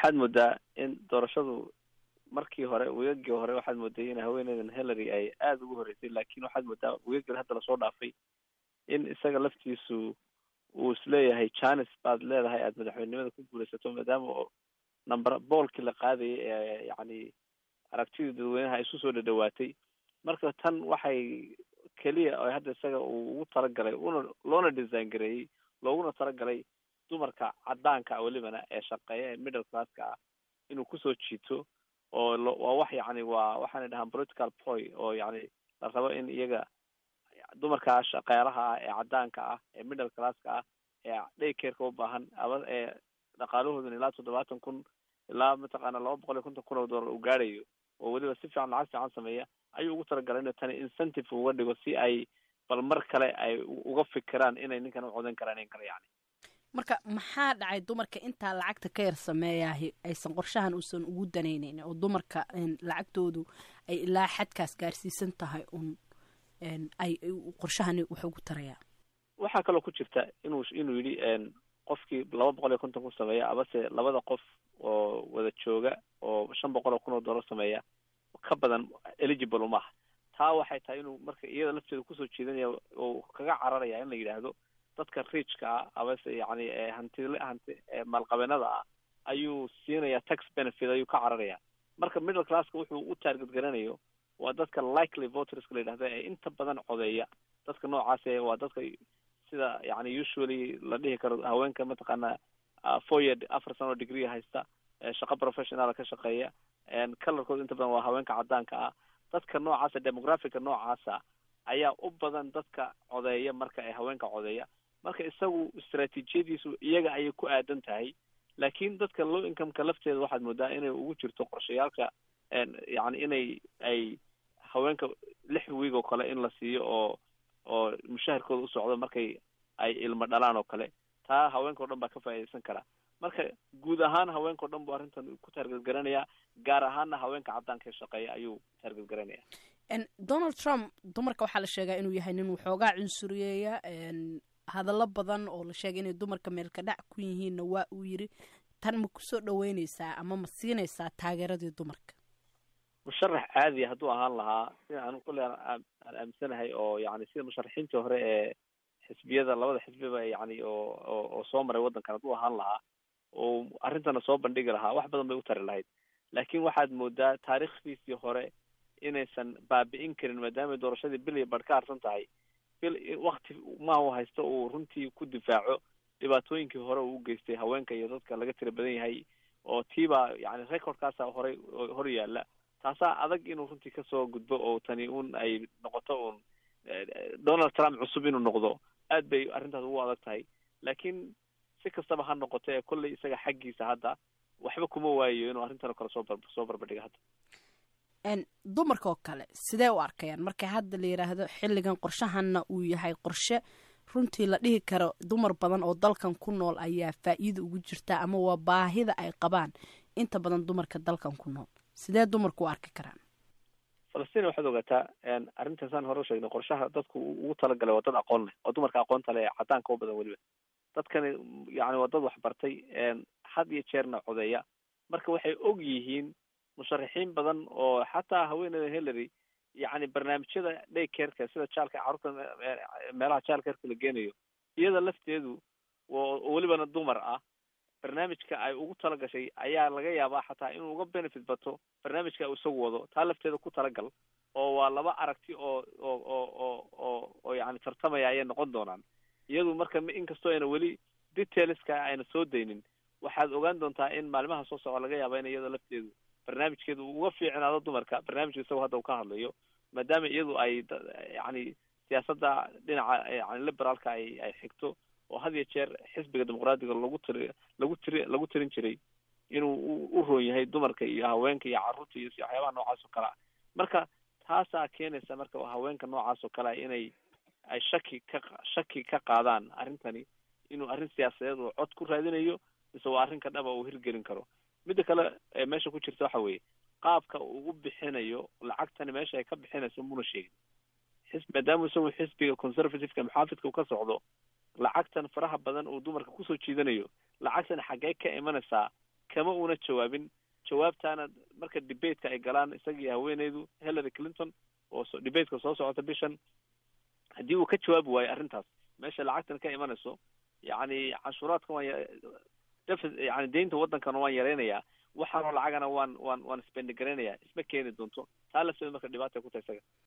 waxaad moodaa in doorashadu markii hore weegagii hore waxaad mooday in haweeneydan hillary ay aada ugu horreysay laakiin waxaad moodaa weegagii hadda lasoo dhaafay in isaga laftiisu uu isleeyahay janis baad leedahay aada madaxweynenimada ku guulaysato maadaama oo number boolkii la qaadayay ee yacni aragtidii dadweynaha isu soo dhadhawaatay marka tan waxay keliya oo hadda isaga uu ugu talagalay una loona design gareeyey looguna talagalay dumarka caddaanka ah welibana ee shaqeeya ee middle classka ah inuu kusoo jiito oo lo waa wax yacni waa waxaanay dhahaan political ploy oo yacni la rabo in iyaga dumarka shaqeelaha ah ee caddaanka ah ee middle classka ah ee daycareka u baahan aba ee dhaqaalahooduna ilaa toddobaatan kun ilaa mataqaana laba boqol iyo konton kun oo dollar uu gaadhayo oo weliba si fiican lacag fiican sameeya ayuu ugu talagalay inuu tani incentive uga dhigo si ay bal mar kale ay uga fikiraan inay ninkan u codan karaan in kale yani marka maxaa dhacay dumarka intaa lacagta ka yar sameeyahay aysan qorshahan uusan ugu danaynayn oo dumarka lacagtoodu ay ilaa xadkaas gaarsiisan tahay un ay qorshahani wax ugu tarayaa waxaa kaloo ku jirta inuu inuu yidhi qofkii laba boqol iyo konton kun sameeya abase labada qof oo wada jooga oo shan boqol oo kun oo dollar sameeya ka badan eligible umaha taa waxay tahay inuu marka iyada lafteeda kusoo jeedinaya oo kaga cararaya in la yidhaahdo dadka riijka ah abase yacni hantile hanti maalqabeenada ah ayuu siinaya tax benefit ayuu ka cararaya marka middle classka wuxuu u taarget garanayo waa dadka likely voterska la yidhahda ee inta badan codeeya dadka noocaas ee waa dadka sida yani usually la dhihi karo haweenka mataqaana four year afar sano degree haysta shaqo professional ka shaqeeya colorkooda inta badan waa haweenka caddaanka ah dadka noocaasa demographica noocaasa ayaa u badan dadka codeeya marka ay haweenka codeeya marka isagu istraatiijiyadiisu iyaga ayay ku aadan tahay laakiin dadka low incomeka lafteeda waxaad moodaa inay ugu jirto qorshayaalka yani inay ay haweenka lix wiig oo kale in la siiyo oo oo mushaharkooda u socdo markay ay ilmo dhalaan oo kale taa haweenka o dhan baa ka faa'iidaysan karaa marka guud ahaan haweenka o dhan buu arrintan ku taarget garanayaa gaar ahaanna haweenka caddaanka ee shaqeeya ayuu taarget garanaya donald trump dumarka waxaa la sheegaa inuu yahay nin waxoogaa cunsuriyeeya hadallo badan oo la sheegay inay dumarka meelka dhac ku yihiinna waa uu yiri tan ma kusoo dhaweyneysaa ama ma siinaysaa taageeradii dumarka musharax caadiya hadduu ahaan lahaa sida anu kulle aan aaminsanahay oo yani sida musharaxiintii hore ee xisbiyada labada xisbiba yani oo oo soo maray waddankan hadduu ahaan lahaa oo arrintana soo bandhigi lahaa wax badan bay u tari lahayd laakiin waxaad moodaa taariikhdiisii hore inaysan baabi'in karin maadaamay doorashadii bil iyo badh ka harsan tahay bil wakti ma u haysto uu runtii ku difaaco dhibaatooyinkii hore uu u geystay haweenka iyo dadka laga tira badan yahay oo tiibaa yani recordkaasa horay hor yaalla taasaa adag inuu runtii kasoo gudbo oo tani un ay noqoto un donald trump cusub inuu noqdo aad bay arrintaas ugu adag tahay laakiin si kastaba ha noqoto ee kolley isaga xaggiisa hadda waxba kuma waayo inuu arrintan oo kale soo bar soo barbadhiga hadda dumarka oo kale sidee u arkayaan marka hadda la yidhaahdo xilligan qorshahanna uu yahay qorshe runtii la dhihi karo dumar badan oo dalkan ku nool ayaa faa'iida ugu jirta ama waa baahida ay qabaan inta badan dumarka dalkan ku nool sidee dumarku u arki karaan falastiin waxaad ogaataa arrintaasaan hore usheegnay qorshaha dadku ugu talagalay waa dad aqoon leh oo dumarka aqoonta leh caddaanka u badan weliba dadkani yani waa dad waxbartay had iyo jeerna codeeya marka waxay og yihiin musharaxiin badan oo xataa haweeneyda hillary yani barnaamijyada daycareka sida jaalka carruurta meelaha jaalcareka la geenayo iyada lafteedu oo welibana dumar ah barnaamijka ay ugu talagashay ayaa laga yaabaa xataa inuu uga benefit bato barnaamijka uu isagu wado taa lafteeda ku talagal oo waa laba aragti oo oo oo oo oo oo yani tartamaya ayay noqon doonaan iyadu marka inkastoo ayna weli detailska ayna soo daynin waxaad ogaan doontaa in maalimaha soo soco laga yaaba in iyada lafteedu barnaamijkeedu uga fiicnaado dumarka barnaamijka isagoo hadda uu ka hadlayo maadaama iyadu ay yani siyaasadda dhinaca yani liberaalka ay ay xigto oo had iyo jeer xisbiga dimuqraadiga lagu tiri lagu tiri lagu tirin jiray inuu u roon yahay dumarka iyo haweenka iyo carruurta iyo waxyaabaha noocaas oo kale ah marka taasaa keenaysa marka haweenka noocaas oo kale ah inay ay shaki ka shaki ka qaadaan arrintani inuu arrin siyaasadeed oo cod ku raadinayo mise waa arrinka dhaba uu hirgelin karo midda kale ee meesha ku jirta waxa weeye qaabka uu u bixinayo lacagtani meesha ay ka bixinayso muna sheegin xis maadaama isagu xisbiga conservativeka muxaafidka uu ka socdo lacagtan faraha badan uu dumarka kusoo jiidanayo lacagtan xaggee ka imanaysaa kama una jawaabin jawaabtaana marka debateka ay galaan isagii haweeneydu hillary clinton oo so debateka soo socota bishan haddii uu ka jawaabi waayo arrintaas meesha lacagtan ka imanayso yacni canshuuraadkan waan defi yani deynta waddankana waan yaraynayaa waxaanoo lacagana waan waan waan spendgaraynayaa isma keeni doonto taa lafteeda marka dhibaata ku tahay isaga